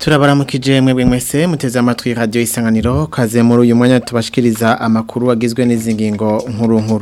turabaramukije mwebwe mwese muteze amatwi radio isanganiro kaze muri uyu mwanya tubashikiriza amakuru agizwe n'izi ngingo nkuru nkuru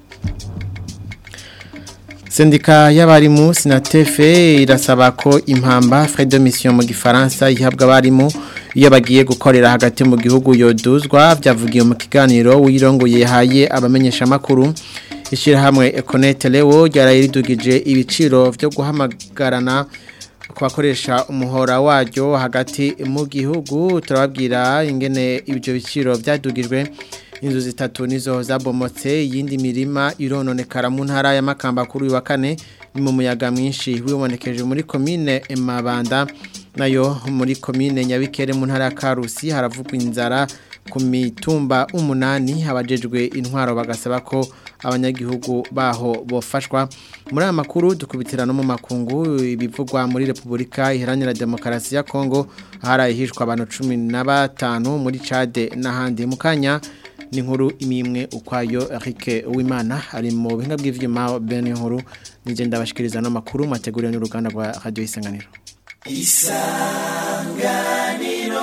Sendika y'abarimu Sinatefe irasaba ko impamba frais de mission mu gifaransa ihabwa abarimu iyo bagiye gukorera hagati mu gihugu yoduzwa byavugiye mu kiganiro wirongoye haye abamenyesha makuru ishirahamwe Econete Leo ryarayiridugije ibiciro byo guhamagarana kubakoresha umuhora waryo hagati mu gihugu turababwira ingene ibyo biciro byadugijwe inzu zitatu nizo zabomotse yindi mirima irononekara mu ntara ya Makamba kuri uyu wa kane ni mu muyaga mwinshi wibonekeje muri commune Mabanda nayo muri commune Nyabikere mu ntara ya Karusi haravugwa inzara ku mitumba umunani abajejwe intwaro bagasaba ko abanyagihugu baho bofashwa muri aya makuru dukubitira no mu makungu ibivugwa muri Republika Iharanira Demokarasi ya Kongo harayihishwa abantu 15 muri Chade n'ahandi mu kanya ni nkuru imimwe ukwayo Eric Uwimana ari mu bihinga bw'ivyuma bene nkuru nije ndabashikiriza no makuru mateguriwe n'uruganda rwa Radio Isanganiro Isanganiro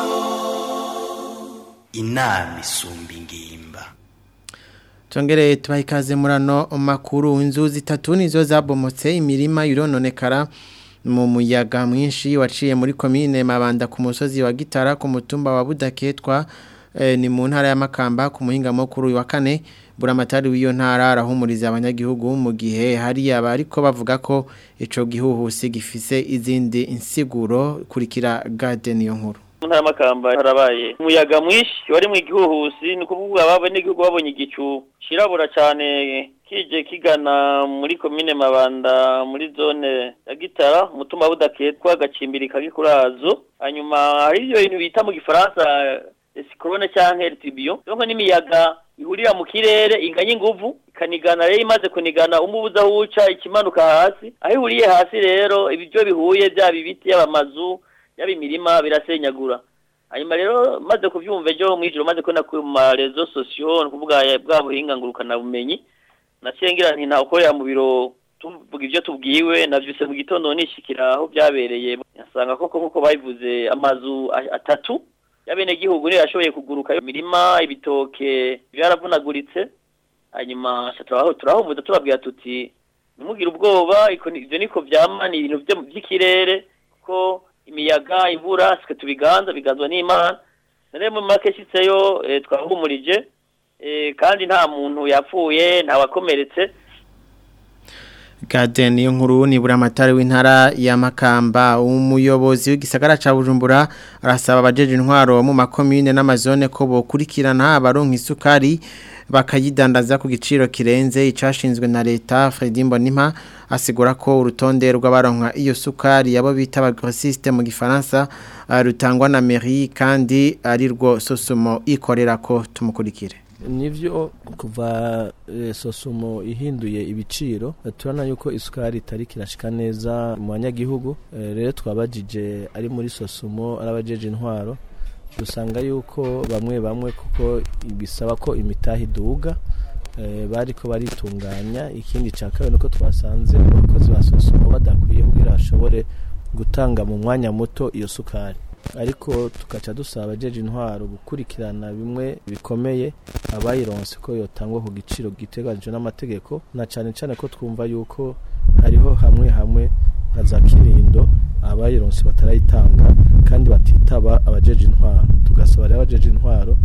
inama isumba ingimba Tongere tubaha ikaze murano makuru inzu zitatu nizo zabomotse imirima irononekara mu muyaga mwinshi waciye muri komine Mabanda ku musozi wa Gitara ku mutumba wa Budaketwa eh, ni mu ntara ya Makamba ku muhinga mukuru wa kane buramatari w'iyo ntara arahumuriza abanyagihugu mu gihe hari abariko bavuga ko ico gihuhusi gifise izindi insiguro kurikira garden yo nkuru ntara makamba harabaye umuyaga mwinshi wari mu gihuhusi ni kuvuga ababa n'igihugu babonye igicu kirabura cyane kije kigana muri komine mabanda muri zone ya gitara umutumba budaketwa gacimbiri kagikurazo hanyuma hari ibyo bintu bita mu gifaransa sikorone cyangwa eritibiyo donc n'imiyaga ihurira mu kirere inganya inguvu ikanigana rero imaze kunigana umubuza aho uca ikimanuka hasi aho ihuriye hasi rero ibyo bihuye byaba ibiti yaba amazu yaba imirima birasenyagura hanyuma rero maze kubyumva ejo mwijoro maze kubona ku marezo sosiyo ni ukuvuga bwa buhinga ngurukana bumenyi naciye ngira nti ntawukorera mu biro tuvuga ibyo tubwiwe navyuse mu gitondo nishikira aho byabereye nasanga koko nkuko babivuze amazu atatu yabene gihugu niyo yashoboye kuguruka imirima ibitoke byaravunaguritse hanyuma turaho turahumuza turabwira tuti ntimugire ubwoba ivyo niko vyama ni ibintu vy'ikirere ko imiyaga imvura sike tubiganza biganzwa n'Imana nare mu make shitseyo e, twahumurije e, kandi nta muntu yapfuye nta wakomeretse Garden yo nkuru ni buramatari w'intara ya Makamba umuyobozi w'igisagara ca Bujumbura arasaba abajeje intwaro mu makomine n'amazone ko bokurikirana abaronka isukari bakayidandaza ku giciro kirenze icashinzwe na leta Fredy Mbonimpa asigura ko urutonde rw'abaronka iyo sukari yabo bita abagrossiste mu gifaransa rutangwa na mairie kandi ari rwo sosumo ikorera ko tumukurikire nivyo kuva e, sosumo ihinduye ibiciro turana yuko isukari itari kirashika neza mu banyagihugu e, rero twabajije ari muri sosumo arabajeje intwaro dusanga yuko bamwe bamwe kuko bisaba ko imitahi iduga e, bariko baritunganya ikindi ca kabiri nuko twasanze abakozi ba sosumo badakwiye kugira bashobore gutanga mu mwanya muto iyo sukari ariko tukaca dusaba abajeje intwaro gukurikirana bimwe bikomeye abayironse ko yotangwa ku giciro giteganijwe n'amategeko na cyane cyane ko twumva yuko hariho hamwe hamwe nka za kinindo abayironse batarayitanga kandi batitaba abajeje intwaro tugasaba rero abajeje intwaro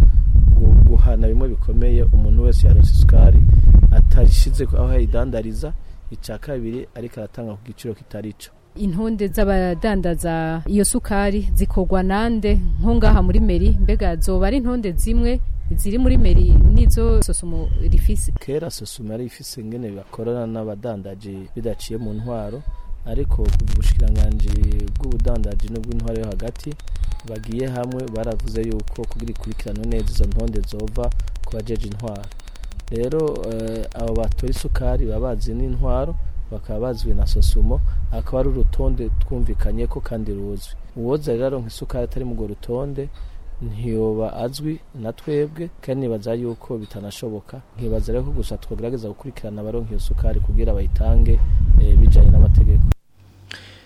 guhana bimwe bikomeye umuntu wese yaronse isukari atashize aho yayidandariza icya kabiri ariko aratanga ku giciro kitari cyo intonde z'abadandaza iyo sukari zikorwa nande nko ngaha muri meri mbega zoba ari intonde zimwe ziri muri meri nizo sosumo rifise kera sosumo yari ifise ingene bakorana n'abadandaji bidaciye mu ntwaro ariko kuva ubushikiranganji bw'ubudandaji n'ubw'intwaro yo hagati bagiye hamwe baravuze yuko kugira ikurikiranwe neza izo ntonde zova ku bajeje intwaro rero abo batora isukari baba bazi n'intwaro bakaba bazwi na sosumo akaba ari urutonde twumvikanye ko kandi ruzwi uwoza rero aronka isukari atari mu rutonde ntiyoba azwi na twebwe kandi nibaza yuko bitanashoboka nkibaza rero ko gusa twagerageza gukurikirana abaronka iyo sukari kugira bayitange bijanye n'amategeko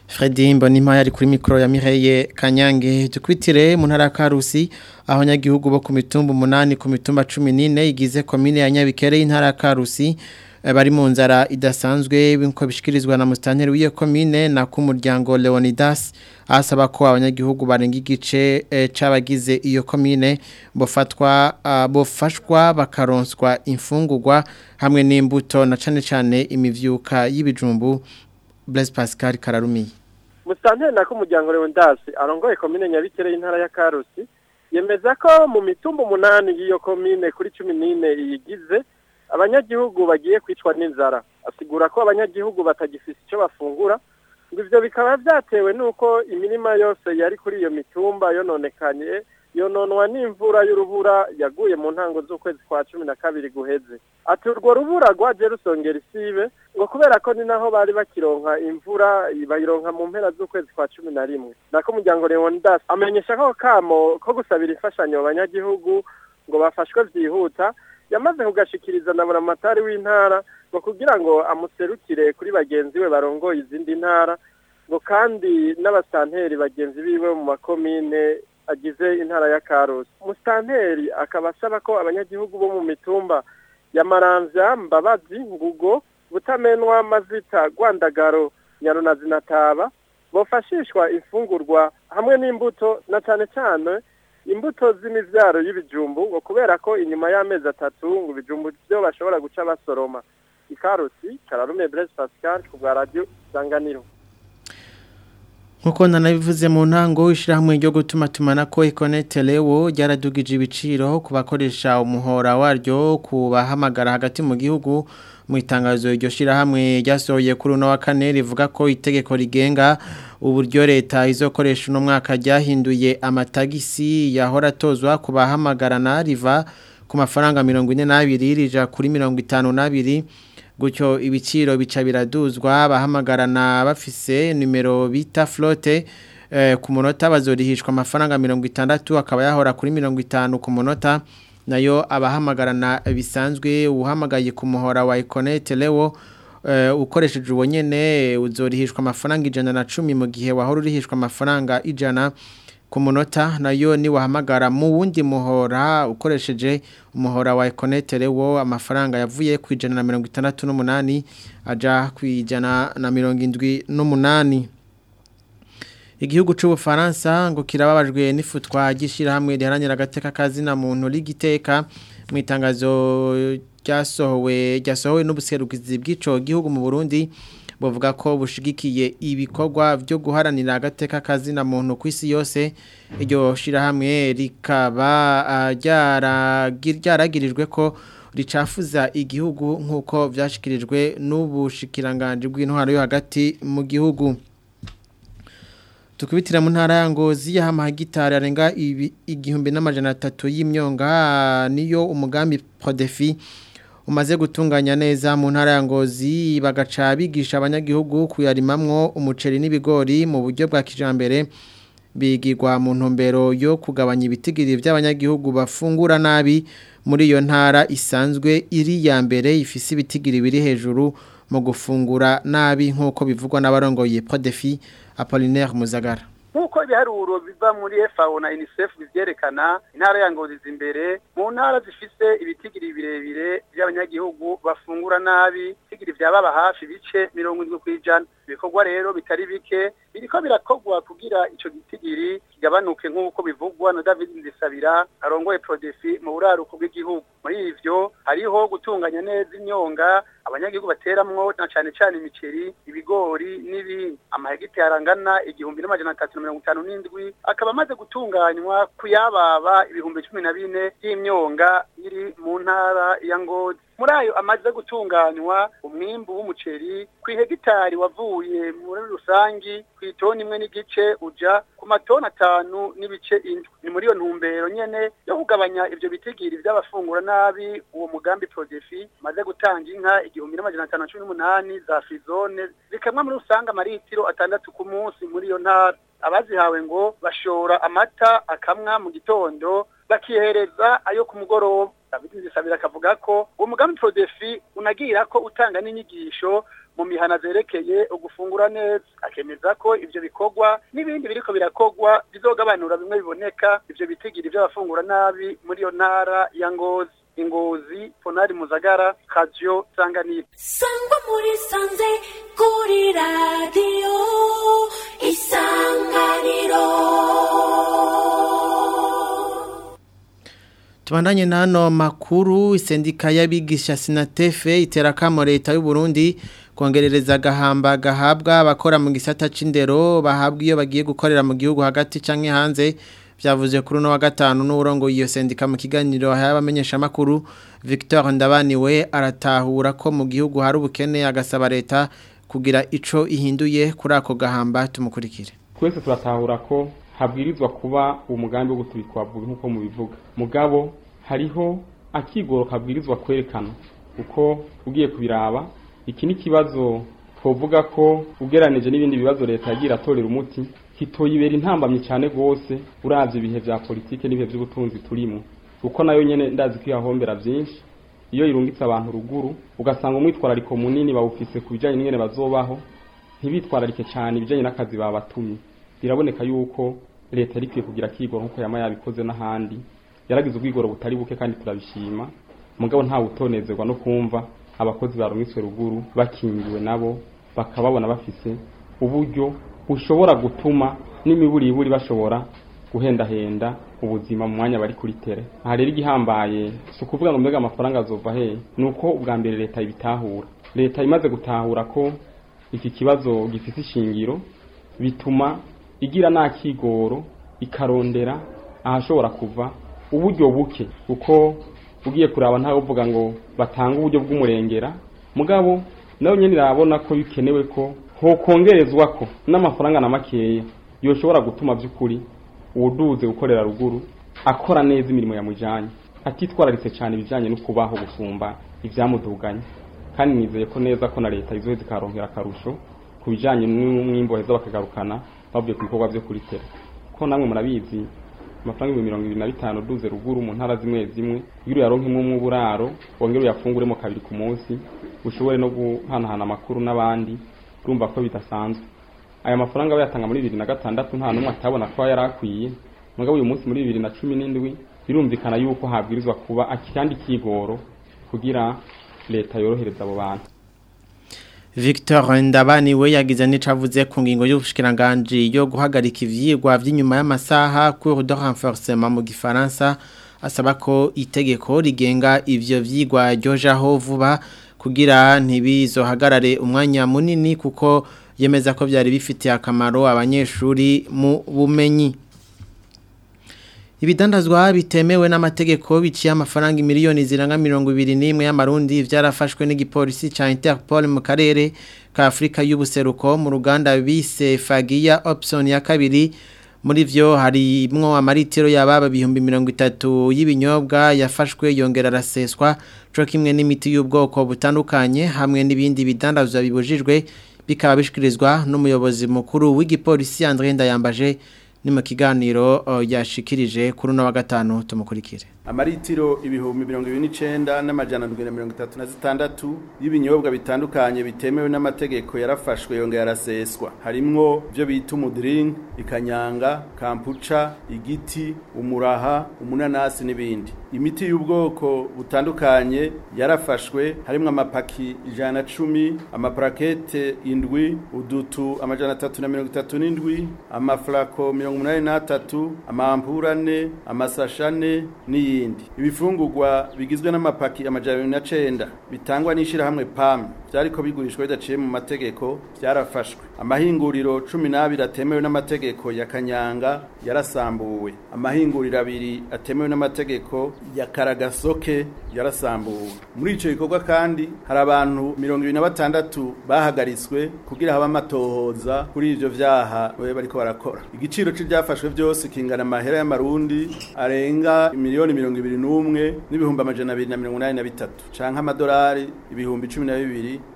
Fredy Mbonimpa yari kuri mikoro ya Mireye Kanyange tukwitire mu ntara ya Karusi aho nyagihugu bo ku mitumba umunani ku mitumba 14 igize komine ya Nyabikere y'intara ya Karusi eh, bari mu nzara idasanzwe binko bishikirizwa na mustanteri w'iyo komine na ku muryango Leonidas asaba ko abanyagihugu barenga igice eh, c'abagize iyo komine bofatwa ah, bofashwa bakaronswa imfungurwa hamwe n'imbuto na cane cane imivyuka y'ibijumbu Blaise Pascal Kararumiye Mustanteri na kumuryango Leonidas arongoye komine Nyabikere y'intara ya Karusi yemeza ko mu mitumba umunani y'iyo komine kuri 14 iyigize abanyagihugu bagiye kwicwa n'inzara asigura ko abanyagihugu batagifise icyo bafungura ngo ivyo bikaba vyatewe nuko imirima yose yari kuri iyo mitumba yononekanye yononwa n'imvura y'urubura yaguye mu ntango z'ukwezi kwa cumi na kabiri guheze ati urwo rubura rwaje rusongera isibe ngo kubera ko ni naho bari bakironka imvura bayironka mu mpera z'ukwezi kwa cumi na rimwe nako umuryango leonidas amenyesha ko kamo ko gusabira imfashanyo abanyagihugu ngo bafashwe vyihuta yamaze kugashikiriza na buramatari w'intara ngo kugira ngo amuserukire kuri bagenzi we barongoye izindi ntara ngo kandi n'abasanteri bagenzi biwe mu makomine agize intara ya Karusi musitanteri akaba asaba ko abanyagihugu bo mu mitumba ya Maramvya Mbabazi Ngugo Butamenwa Mazita Rwandagaro Nyarunazi na Taba bofashishwa imfungurwa hamwe n'imbuto na cane cane imbuto z'imivyaro y'ibijumbu ngo kubera ko inyuma y'amezi atatu ngo ibijumbu byo bashobora guca basoroma ikarusi Kararume Blaise Pascal ku bwa radio Sanganiro Nkuko nanabivuze mu ntango ishirahamwe ryo gutuma tumana ko Econet Lewo ryaradugije ibiciro ku bakoresha umuhora waryo kubahamagara hagati mu gihugu mu itangazo iryo shirahamwe ryasohoye kuri uno wa kane rivuga ko itegeko rigenga uburyo leta izokoresha uno mwaka ryahinduye amatagisi yahora atozwa ku bahamagarana riva ku mafaranga 42 rija kuri 52 gutyo ibiciro bica biraduzwa bahamagarana bafise numero bita flotte eh, ku munota bazorihishwa amafaranga 60 akaba yahora kuri 50 ku munota nayo abahamagarana bisanzwe uhamagaye ku muhora wa Econet Lewo uh, ukoresheje uwo nyene uzorihishwa amafaranga ijana na cumi mu gihe wahora urihishwa amafaranga ijana ku munota nayo ni wahamagara mu wundi muhora ukoresheje umuhora wa Econet Lewo amafaranga yavuye ku ijana na mirongo itandatu n'umunani aja ku ijana na mirongo indwi n'umunani igihugu c'ubufaransa ngo kirababajwe n'ifutwa ry'ishirahamwe riharanira agateka kazina muntu rigiteka mu itangazo ryasohowe ryasohowe n'ubuserukizi bw'ico gihugu mu Burundi bavuga ko bushigikiye ibikorwa byo guharanira agateka kazina muntu ku isi yose iryo shirahamwe rikaba ryaragirijwe ko ricafuza igihugu nk'uko byashikirijwe n'ubushikiranganje bw'intwaro yo hagati mu gihugu tukubitira mu ntara ya ngozi y'ahama hegitari arenga igihumbi n'amajana atatu y'imyonga niyo umugambi prodefi umaze gutunganya neza mu ntara ya ngozi bagaca bigisha abanyagihugu kuyarimamwo umuceri n'ibigori mu buryo bwa kijambere bigirwa mu ntumbero yo kugabanya ibitigiri by'abanyagihugu bafungura nabi muri iyo ntara isanzwe iri ya mbere ifise ibitigiri biri hejuru mu gufungura nabi nk'uko bivugwa n'abarongoye Prodefi Apollinaire Muzagara nk'uko ibiharuro biva muri FAO na UNICEF bivyerekana intara ya Ngozi imbere mu ntara zifise ibitigiri birebire by'abanyagihugu bafungura nabi ibitigiri byababa hafi bice mirongo indwi kw'ijana ibikorwa rero bitari bike biriko birakorwa kugira ico gitigiri kigabanuke nk'uko bivugwa na David Ndisabira arongoye Prodefi mu buraruko bw'igihugu muri ivyo hariho gutunganya neza imyonga abanyagihugu bateramwo na cane cane imiceri ibigori n'ibindi amahegitari arangana igihumbi n'amajana atatu na mirongo itanu n'indwi akaba amaze gutunganywa kuyababa ibihumbi cumi na bine y'imyonga iri mu ntara ya ngozi muri ayo amaze gutunganywa umwimbu w'umuceri ku ihegitari wavuye muri rusangi ku itoni imwe n'igice uja ku matoni atanu n'ibice indwi ni muri iyo ntumbero nyene yo kugabanya ivyo bitigiri vy'abafungura nabi uwo mugambi prodefi maze gutanga inka igihumbi n'amajana atanu na cumi n'umunani za frizone zikamwa muri rusange amaritiro atandatu ku munsi muri iyo ntara abazihawe ngo bashora amata akamwa mu gitondo bakihereza ayo ku mugoroba David Ndisabira akavuga ko uwo mugambi Prodefi unagira ko utanga n'inyigisho mu mihana zerekeye ugufungura neza akemeza ko ivyo bikorwa n'ibindi biriko birakorwa bizogabanura bimwe biboneka ivyo bitigiri vy'abafungura nabi muri iyo ntara ya ngozi ingozi ponari muzagara kajyo sanganiro sangwa muri sanze kuri radiyo isanganiro Tubandanye nano makuru isendika y'abigisha sinatefe iterakamo leta y'u Burundi kongerereza gahamba gahabwa abakora mu gisata c'indero bahabwa iyo bagiye gukorera mu gihugu hagati canke hanze vyavuze kuri no wa gatanu n'urongo iyo sendika mu kiganiro y'abamenyesha makuru Victor Ndabaniwe aratahura ko mu gihugu hari ubukene agasaba leta kugira ico ihinduye kuri ako gahamba tumukurikire twese turatahura ko habwirizwa kuba umugambi wo gutubikwa nk'uko mubivuga mugabo hariho akigoro kabwirizwa kwerekana uko ugiye kubiraba iki ni kibazo twovuga ko ugeranije n'ibindi bibazo leta yagira atorera umuti hitoyibera intambamye cyane rwose uravye ibihe vya politike n'ibihe vy'ubutunzi turimo kuko nayo nyene ndazi ko yahombera vyinshi iyo irungitse abantu ruguru ugasanga umwitwarariko munini bawufise ku bijanye n'ingene bazobaho ntibitwararike cyane ibijanye n'akazi babatumye biraboneka yuko leta yari ikwiye kugira akigoro nk'uko yama yabikoze n'ahandi yaragize ubwigoro butari buke kandi turabishima mugabo ntawe utonezerwa no kumva abakozi barungitswe ruguru bakingiwe nabo bakababona bafise uburyo bushobora gutuma n'imiburiburi bashobora guhendahenda ubuzima mu mwanya bari kuri tere aha rero igihambaye si ukuvuga ngo mbega amafaranga azova he ni uko ubwa mbere leta ibitahura leta imaze gutahura ko iki kibazo gifite ishingiro bituma igira n'akigoro ikarondera ahashobora kuva uburyo buke kuko ugiye kuraba ntawe uvuga ngo batange uburyo bw'umurengera mugabo nawe nyine irabona ko bikenewe ko hokongerezwa ko n'amafaranga na makeya yoshobora gutuma by'ukuri uwuduze gukorera ruguru akora neza imirimo yamujyanye atitwararitse cyane ibijyanye no kubaho gusumba ibyamuduganye kandi nizeye ko neza ko na leta izoheza ikaronkera akarusho ku bijyanye n'umwimbo heza bakagarukana bavuye ku bikorwa byo kuri tere ko namwe murabizi amafaranga ibihumbi mirongo ibiri na bitanu uduze ruguru mu ntara zimwe zimwe kugira uyaronke imwe mu buraro wongere uyafunguremo kabiri ku munsi ushobore no guhanahana amakuru n'abandi urumva ko bidasanzwe aya mafaranga bayatanga muri bibiri na gatandatu nta n'umwe atabona ko yari akwiye mugabo uyu munsi muri bibiri na cumi n'indwi birumvikana yuko habwirizwa kuba akandi kigoro kugira leta yorohereza abo bantu Victor Ndabani we yagize n'icavuze ku ngingo y'ubushikiranganje yo guhagarika ivyigwa vy'inyuma y'amasaha cours de renforcement mu gifaransa asaba ko itegeko rigenga ivyo vyigwa ryojaho vuba kugira ntibizohagarare umwanya munini kuko yemeza ko byari bifitiye akamaro abanyeshuri mu bumenyi Ibidandazwa bitemewe n'amategeko biciye amafaranga miliyoni ziranga mirongo ibiri n'imwe y'amarundi vyarafashwe n'igipolisi ca Interpol mu karere ka Afrika y'ubuseruko mu ruganda bise Fagia option ya kabiri muri vyo harimwo amaritiro yababa bihumbi mirongo itatu y'ibinyobwa yafashwe yongera araseswa co kimwe n'imiti y'ubwoko butandukanye hamwe n'ibindi bidandazwa bibujijwe bikaba bishikirizwa n'umuyobozi mukuru w'igipolisi André Ndayambaje ni mu kiganiro yashikirije kuri uno wa gatanu tumukurikire amaritiro ibihumbi mirongo ibiri n'icenda n'amajana ndwi na mirongo itatu na zitandatu y'ibinyobwa bitandukanye bitemewe n'amategeko yarafashwe yongera araseswa harimwo ibyo bita umudiringi ikanyanga kampuca igiti umuraha umunanasi n'ibindi imiti y'ubwoko butandukanye yarafashwe harimwo amapaki ijana na cumi amaparakete indwi udutu amajana atatu na mirongo itatu n'indwi amafurako mirongo umunani n'atatu amampura ane amasasha ane n'iyindi ibifungurwa bigizwe n'amapaki amajana abiri na cenda bitangwa n'ishirahamwe PAM vyariko bigurishwa bidaciye mu mategeko vyarafashwe amahinguriro cumi n'abiri atemewe n'amategeko ya kanyanga yarasambuwe amahinguriro abiri atemewe n'amategeko ya karagasoke yarasambuwe muri ico gikorwa kandi hari abantu mirongo ibiri na batandatu bahagaritswe kugira habe amatohoza kuri ivyo vyaha bariko barakora igiciro c'ivyafashwe vyose kingana amahera y'amarundi arenga miliyoni mirongo ibiri n'umwe n'ibihumbi amajana abiri na mirongo inani na bitatu canke amadolari ibihumbi cumi na bibiri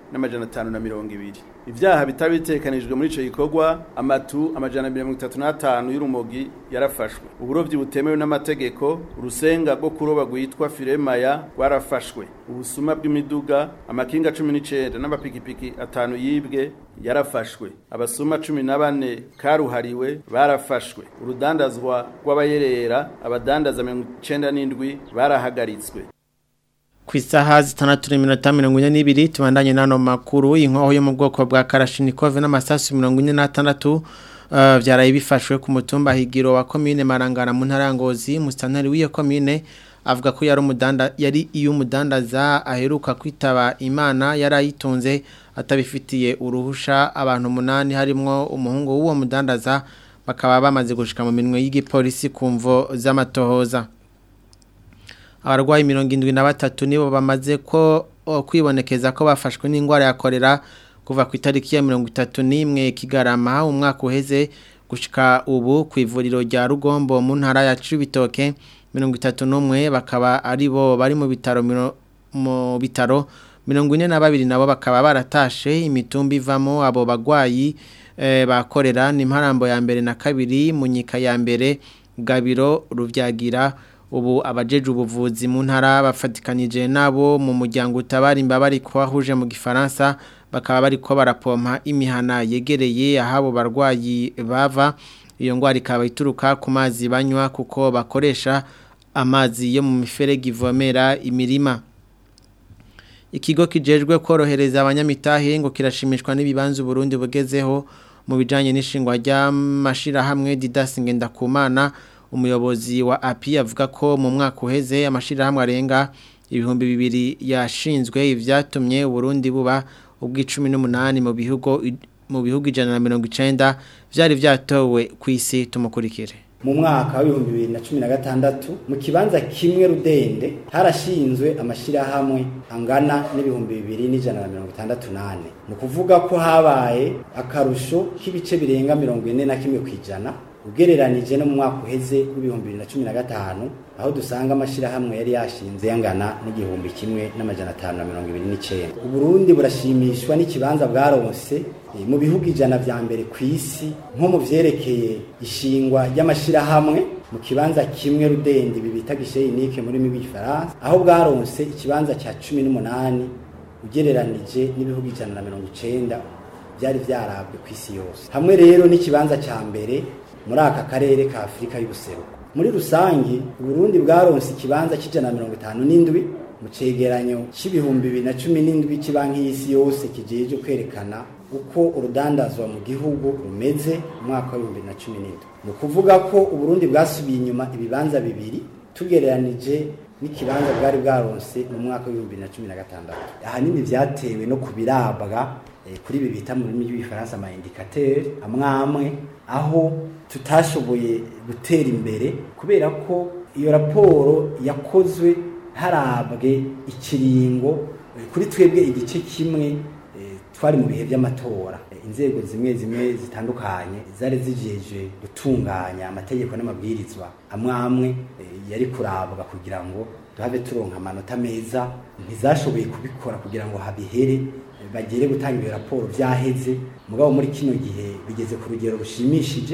n'amajana atanu na mirongo ibiri ibyaha bitari bitekanijwe muri ico gikorwa amatu amajana mirongo itatu n'atanu y'urumogi yarafashwe uburovyi butemewe n'amategeko urusenga rwo kuroba rwitwa firemaya rwarafashwe ubusuma bw'imiduga amakinga cumi n'icenda n'amapikipiki atanu yibwe yarafashwe abasuma cumi na bane karuhariwe barafashwe urudandazwa rw'abayerera abadandaza mirongo icenda n'indwi barahagaritswe ku isaha zitandatu n'iminota mirongo ine n'ibiri tubandanye n'ano makuru inkoho yo mu bwoko bwa karashinikove n'amasasu mirongo ine n'atandatu byaraye bifashwe ku mutumba higiro wa komine marangara mu ntara ya ngozi musitanteri w'iyo komine avuga ko yari umudanda yari iyo umudandaza aheruka kwitaba imana yari ayitunze atabifitiye uruhusha abantu umunani harimo umuhungu w'uwo mudandaza bakaba bamaze gushika mu minwe y'igipolisi ku mvo z'amatohoza abarwayi mirongo indwi na batatu nibo bamaze ko kwibonekeza ko bafashwe n'indwara ya korera kuva ku itariki ya mirongo itatu n'imwe kigarama umwaka uheze gushika ubu ku ivuriro rya rugombo mu ntara ya cibitoke mirongo itatu n'umwe bakaba ari bo bari mu bitaro mu bitaro mirongo ine na babiri nabo bakaba baratashe imitumba ivamo abo bagwayi bakorera ni imparambo ya mbere na kabiri mu nyika ya mbere gabiro rubyagira ubu abajeje ubuvuzi mu ntara bafatikanije nabo mu muryango utabara imbabare kwahuje mu gifaransa bakaba bari ko barapompa imihana yegereye ahabo barwayi bava iyo ngwara ikaba ituruka ku mazi banywa kuko bakoresha amazi yo mu miferege ivomera imirima ikigo kijejwe korohereza abanyamitahe ngo kirashimishwa n'ibibanza Burundi bugezeho mu bijanye n'ishingwa ry'amashirahamwe Didasinge ndakumana umuyobozi wa API avuga ko mu mwaka uheze amashirahamwe arenga ibihumbi bibiri yashinzwe ivyatumye Burundi buba ubw'icumi n'umunani mu bihugu mu bihugu ijana na mirongo icenda vyari vyatowe ku isi tumukurikire mu mwaka w'ibihumbi bibiri na cumi na gatandatu mu kibanza kimwe rudende harashinzwe amashyirahamwe angana n'ibihumbi bibiri n'ijana na mirongo itandatu n'ane ni ukuvuga ko habaye akarusho k'ibice birenga mirongo ine na kimwe ku ijana ugereranije no mu mwaka uheze w'ibihumbi bibiri na cumi na gatanu aho dusanga amashyirahamwe yari yashinze yangana n'igihumbi kimwe n'amajana atanu na mirongo ibiri n'icyenda uburundi burashimishwa n'ikibanza bwaronse mu bihugu ijana vya mbere ku isi nko mu vyerekeye ishingwa ry'amashyirahamwe mu kibanza kimwe rudende ibi bita gisheyinike muri rurimi rw'igifaransa aho bwaronse ikibanza cya cumi n'umunani ugereranije n'ibihugu ijana na mirongo icenda byari vyarabwe ku isi yose hamwe rero n'ikibanza ca mbere muri aka karere ka afurika y'ubuseruko muri rusange uburundi bwaronse ikibanza cy'ijana na mirongo itanu n'indwi mu cegeranyo c'ibihumbi bibiri na cumi n'indwi cy'ibanki y'isi yose kijeje kwerekana uko urudandazwa mu gihugu rumeze mu mwaka w'ibihumbi bibiri na cumi n'indwi ni ukuvuga ko uburundi bwasubiye inyuma ibibanza bibiri tugereranije n'ikibanza bwari bwaronse mu mwaka w'ibihumbi bibiri na cumi na gatandatu ahanini vyatewe no kubirabwa kuri ibi bita mu rurimi rw'igifaransa ama indicateur amwe amwe aho tutashoboye gutera imbere kubera ko iyo raporo yakozwe harabwe ikiringo kuri twebwe igice kimwe twari mu bihe by'amatora inzego zimwe zimwe zitandukanye zari zijeje gutunganya amategeko n'amabwirizwa amwe amwe yari kurabwa kugira ngo duhave turonka amanota meza ntizashoboye kubikora kugira ngo habihere bagere gutanga iyo raporo byaheze mugabo muri kino gihe bigeze ku rugero rushimishije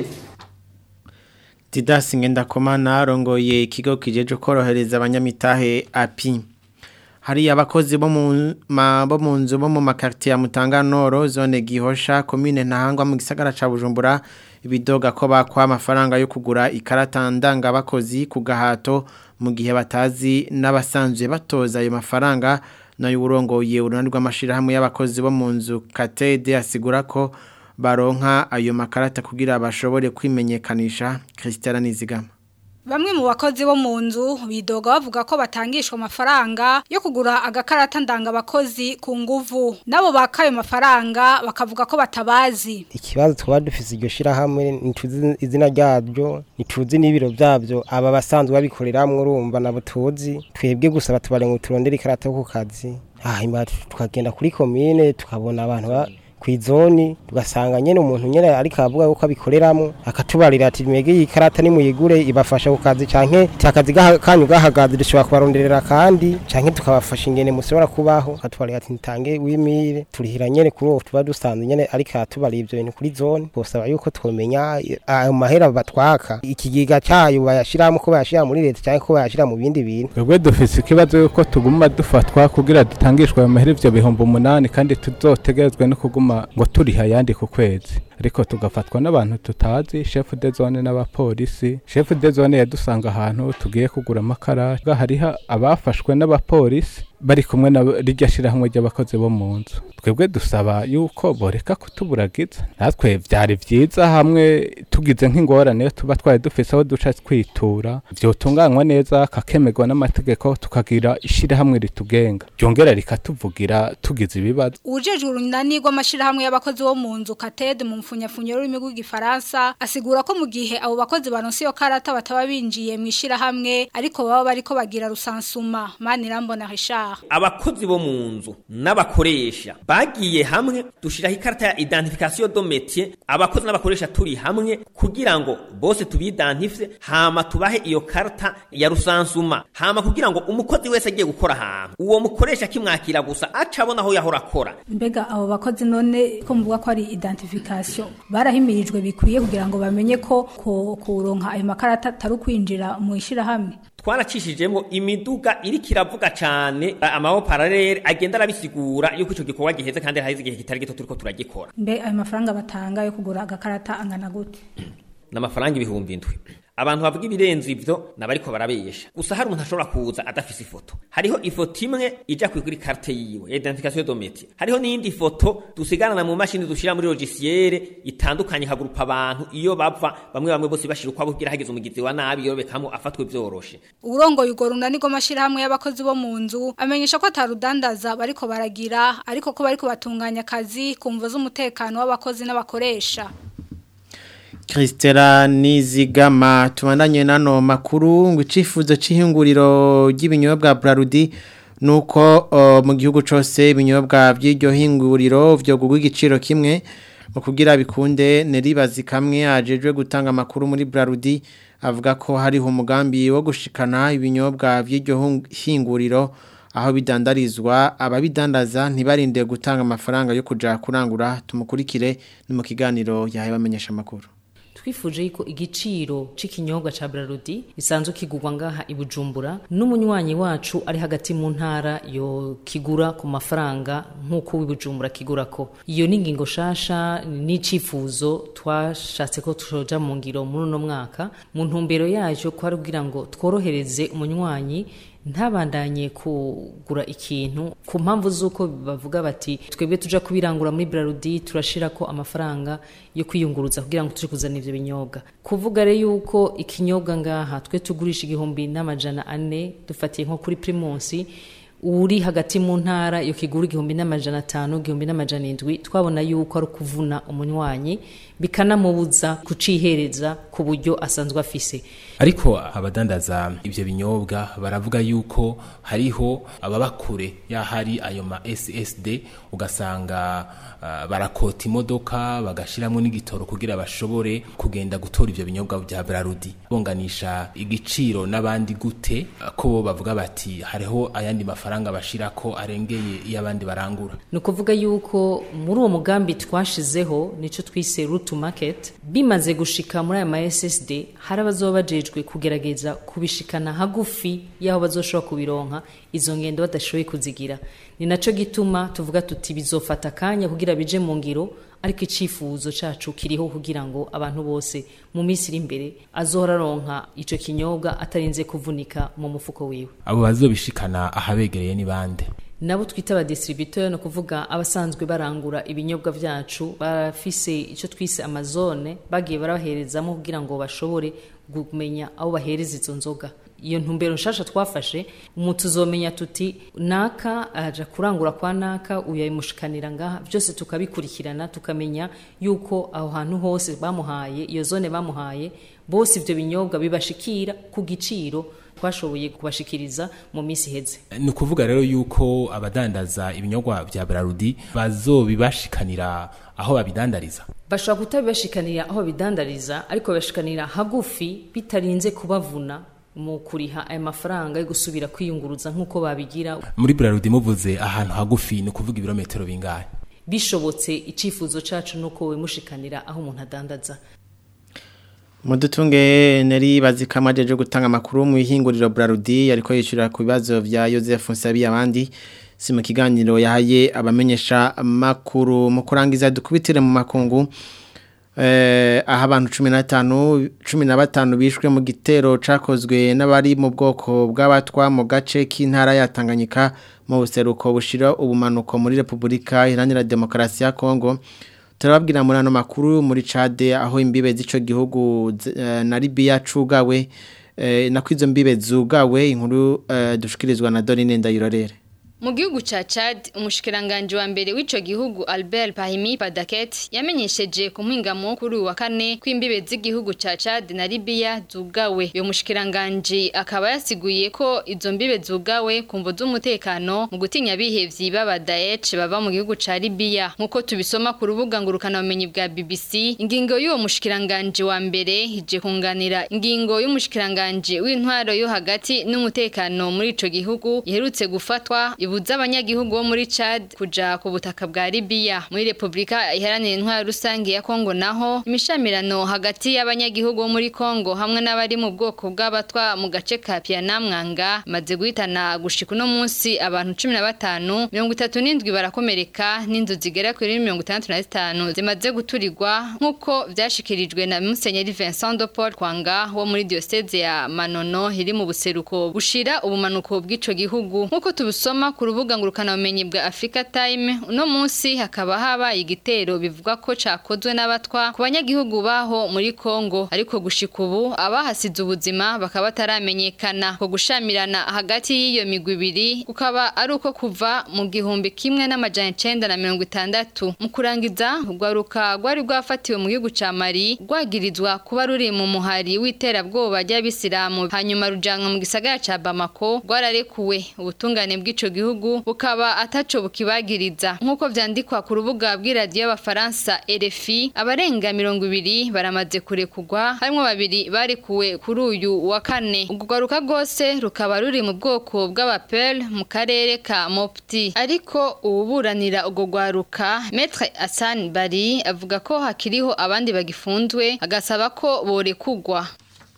Didasi Ngendakomana arongoye ikigo kijeje korohereza abanyamitahe API hari abakozi bo mu bo mu nzu bo mu makartier ya Mutanganoro zone Gihosha commune Ntahangwa mu gisagara ca Bujumbura ibidoga ko bakwa amafaranga yo kugura ikarata ndanga abakozi ku gahato mu gihe batazi n'abasanzwe batoza ayo mafaranga nayo urongoye urunani rw'amashirahamwe y'abakozi bo mu nzu Katede asigura ko baronka ayo makarata kugira bashobore kwimenyekanisha Christiana Nizigama Bamwe mu bakozi bo mu nzu bidoga bavuga ko batangishwa amafaranga yo kugura agakarata ndanga abakozi ku nguvu nabo bakayo mafaranga bakavuga ko batabazi ikibazo twaba dufise iryo shirahamwe nituzi izina ryabyo nituzi n'ibiro byabyo aba basanzwe babikoreramwe urumva nabo tuzi twebwe gusa batubare ngo turondere ikarata yo ku kazi hanyuma tukagenda kuri komine tukabona abantu kw'izoni tugasanga nyene umuntu nyene ariko avuga yuko abikoreramwo akatubarira ati mwege iyi karata nimuyigure ibafasha ku kazi canke ti akazi gaha- kanyu gahagaze dushobora kubaronderera kandi canke tukabafasha ingene mushobora kubaho akatubarira ati ntange wimire turihira nyene kuri uwo tuba dusanzwe nyene ariko aratubarira ivyo bintu kuri zone twosaba yuko twomenya eh, ayo mahera batwaka ikigega cayo bayashiramo ko bayashira muri leta canke ko bayashira mu bindi bintu twebwe dufise ikibazo yuko tuguma dufatwa kugira dutangishwe ayo mahera ivyo bihumbi umunani kandi tuzotegerezwe no kuguma ngo turiha ayandi ku kwezi ariko tugafatwa n'abantu tutazi chef de zone n'abapolisi chef de zone yadusanga ahantu tugiye kugura amakara hariho abafashwe n'abapolisi bari kumwe na rirya shirahamwe ry'abakozi bo mu nzu twebwe dusaba yuko boreka kutuburagiza natwe vyari vyiza hamwe tugize nk'ingorane iyo tuba twari dufise aho duca twitura vyotunganywa neza kakemerwa n'amategeko tukagira ishirahamwe ritugenga ryongera rikatuvugira tugize ibibazo Ujejwe urunani rw'amashirahamwe y'abakozi bo mu nzu Kated mu mfunyafunyo y'ururimi rw'igifaransa asigura ko mu gihe abo bakozi baronse iyo karata bataba binjiye mu ishirahamwe ariko baba bariko bagira rusansuma Manirambona Richard abakozi bo mu nzu n'abakoresha bagiye hamwe dushiraho ikarata ya identification do métier abakozi n'abakoresha turi hamwe kugira ngo bose tubidantifye hama tubahe iyo karata ya rusansuma hama kugira ngo umukozi wese agiye gukora ahantu uwo mukoresha kimwakira gusa aca abona aho yahora akora mbega abo bakozi none ko muvuga ko ari identification barahimirijwe bikwiye kugira ngo bamenye ko ko kuronka ayo makarata atari ukwinjira mu ishirahamwe twaracishijemo imiduga iriko iravuga cane amaho paralele agenda arabisigura yuko ico gikorwa giheze kandi haheze igihe kitari gito turiko turagikora mbe ayo mafaranga batanga yo kugura agakarata angana gute n'amafaranga ibihumbi indwi abantu bavuga ibirenze ivyo nabariko barabesha gusa hari umuntu ashobora kuza adafise ifoto hariho ifoto imwe ija kuri carte yiwe ya identification de métier hariho n'iyindi foto dusigarana mu mashini dushira muri logiciere itandukanye hagurupa abantu iyo bava bamwe bamwe bose bashira ukwabo kugira hageze umugizi wa nabi yorobekamo afatwe vyoroshe urongoye urwo runani rw'amashirahamwe y'abakozi bo mu nzu amenyesha ko atarudandaza bariko baragira ariko ko bariko batunganya akazi ku mvo z'umutekano w'abakozi n'abakoresha Kristera Nizigama tubandanye nano makuru ngo icifuzo c'ihinguriro ry'ibinyobwa Brarudi nuko uh, mu gihugu cose ibinyobwa by'iryo hinguriro vyo gugwa igiciro kimwe mu kugira bikunde neribazi kamwe ajejwe gutanga makuru muri Brarudi avuga ko hariho umugambi wo gushikana ibinyobwa by'iryo hinguriro aho bidandarizwa ababidandaza ntibarinde gutanga amafaranga yo kuja kurangura tumukurikire ni mu kiganiro yahe bamenyesha makuru twifuje yuko igiciro c'ikinyobwa ca Brarudi isanzwe kigurwa ngaha ibujumbura n'umunywanyi wacu ari hagati mu ntara yo kigura ku mafaranga nk'uko w'ibujumbura kigura ko iyo ni ingingo shasha n'icifuzo twashatse ko tujoja mu ngiro muri uno mwaka mu ntumbero yayo kwari kugira ngo tworohereze umunywanyi ntabandanye kugura ikintu ku mpamvu z'uko bavuga bati twebwe tuja kubirangura muri Brarudi turashira ko amafaranga yo kwiyunguruza kugira ngo tuje kuzana ivyo binyobwa kuvuga rero yuko ikinyobwa ngaha twe tugurisha igihumbi n'amajana ane dufatiye nko kuri primusi uri hagati mu ntara yo kigura igihumbi n'amajana atanu igihumbi n'amajana indwi twabona yuko ari ukuvuna umunywanyi bikanamubuza kucihereza ku buryo asanzwe afise ariko abadandaza ibyo binyobwa baravuga yuko hariho ababa kure yahari ayo ma SSD ugasanga uh, barakota imodoka bagashiramo n'igitoro kugira bashobore kugenda gutora ibyo binyobwa bya Brarudi bonganisha igiciro n'abandi gute uh, ko bo bavuga bati hariho ayandi mafaranga bashira ko arengeye iyo abandi barangura ni ukuvuga yuko muri uwo mugambi twashizeho nico twise route to market bimaze gushika muri aya ma SSD hari abazoba bajejwe kugerageza kubishikana hagufi yaho bazoshobora kubironka izo ngendo badashoboye kuzigira ni naco gituma tuvuga tuti bizofata kanya kugira bije mu ngiro ariko icifuzo cacu kiriho kugira ngo abantu bose mu minsi iri imbere azohora aronka ico kinyobwa atarinze kuvunika mu mufuko wiwe abo bazobishikana ahabegereye ni bande nabo twita aba distributeur no kuvuga abasanzwe barangura ibinyobwa vyacu barafise ico twise amazone bagiye barabaherezamo kugira ngo bashobore kumenya aho bahereza izo nzoga iyo ntumbero nshasha twafashe umuntu uzomenya tuti naka aja kurangura kwa naka uyamushikanira ngaha byose tukabikurikirana tukamenya yuko aho hantu hose bamuhaye iyo zone bamuhaye bose ivyo binyobwa bibashikira ku giciro twashoboye kubashikiriza mu minsi iheze ni ukuvuga rero yuko abadandaza ibinyobwa vya Brarudi bazobibashikanira aho babidandariza bashobora kutabibashikanira aho bidandariza ariko babashikanira hagufi bitarinze kubavuna mu kuriha aya mafaranga yo gusubira kwiyunguruza nk'uko babigira muri Brarudi muvuze ahantu hagufi ni ukuvuga ibirometero bingahe bishobotse icifuzo cacu nuko wemushikanira aho umuntu adandaza Mudutunge neri bazikamajeje gutanga makuru mu ihinguriro Brarudi ariko yishura ku bibazo vya Joseph Nsabi abandi si mu kiganiro yahaye abamenyesha makuru mu kurangiza dukubitire mu makungu eh aha abantu 15 15 bishwe mu gitero cakozwe n'abari mu bwoko bw'abatwa mu gace k'intara ya Tanganyika mu buseruko bushira ubumanuko muri Republika Iharanira Demokarasi ya Kongo turababwira muri ano makuru muri Chade aho imbibe z'ico gihugu na Libya cugawe nako izo mbibe zugawe inkuru dushikirizwa na Dorine Ndayirorere mu gihugu ca Chad umushikiranganje wa mbere w'ico gihugu Albert Pahimi Padaket yamenyesheje ku mpingamo kuri wa kane kw'imbibe z'igihugu ca Chad na Libya zugawe uyo mushikiranganje akaba yasiguye ko izo mbibe zugawe kumvo z'umutekano mu gutinya bihevyi baba Daesh baba mu gihugu ca Libya nkuko tubisoma ku rubuga ngurukana bumenyi bwa BBC ingingo y'uwo mushikiranganje wa mbere hije kunganira ingingo y'umushikiranganje w'intwaro yo hagati n'umutekano muri ico gihugu iherutse gufatwa ibuza abanyagihugu bo muri Chad kuja ku butaka bwa Libya muri Republika iharanira intwaro rusange ya Kongo naho imishamirano hagati y'abanyagihugu bo muri Kongo hamwe n'abari mu bwoko bw'abatwa mu gace ka Pianamwanga maze guhitana gushika no munsi abantu 15 37 barakomereka n'inzu zigera kuri 65 zimaze guturirwa nkuko vyashikirijwe na Musenyeri Vincent de Paul Kwanga wo muri diocese ya Manono iri mu buseruko bushira ubumanuko bw'ico gihugu nkuko tubusoma ku rubuga ngurukana bumenyi bwa Africa Time uno munsi hakaba habaye igitero bivuga ko cakozwe n'abatwa ku banyagihugu baho muri Kongo ariko gushika ubu abahasize ubuzima bakaba bataramenyekana ko gushamirana hagati y'iyo migwi ibiri kukaba ari uko kuva mu gihumbi kimwe n'amajana icenda na mirongo itandatu mu kurangiza urwaruka rwari rwafatiwe mu gihugu ca Mali rwagirizwa kuba ruri mu muhari w'iterabwoba ry'abisilamu hanyuma rujanwa mu gisagara ca Bamako rwararekuwe ubutungane bw'ico gihugu bukaba ataco bukibagiriza nk'uko vyandikwa ku rubuga bw'iradiyo y'abafaransa RFI abarenga mirongo ibiri baramaze kurekugwa harimwo babiri barekuwe kuri uyu wa kane urwaruka rwose rukaba ruri mu bwoko bw'abapel mu karere ka Mopti ariko ububuranira urwo rwaruka Maître Hassan Bari avuga ko hakiriho abandi bagifunzwe agasaba ko borekugwa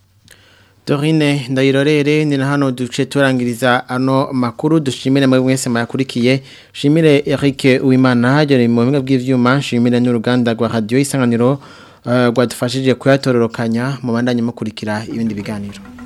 Dorine ndayirorere ni na hano duce turangiriza ano makuru dushimire mwe mwese mayakurikiye shimire Eric Uwimana hajere mu bimwe bw'ivyuma shimire n'uruganda rwa radio isanganiro uh, rwadufashije kuyatororokanya mu bandanye mukurikira ibindi biganiro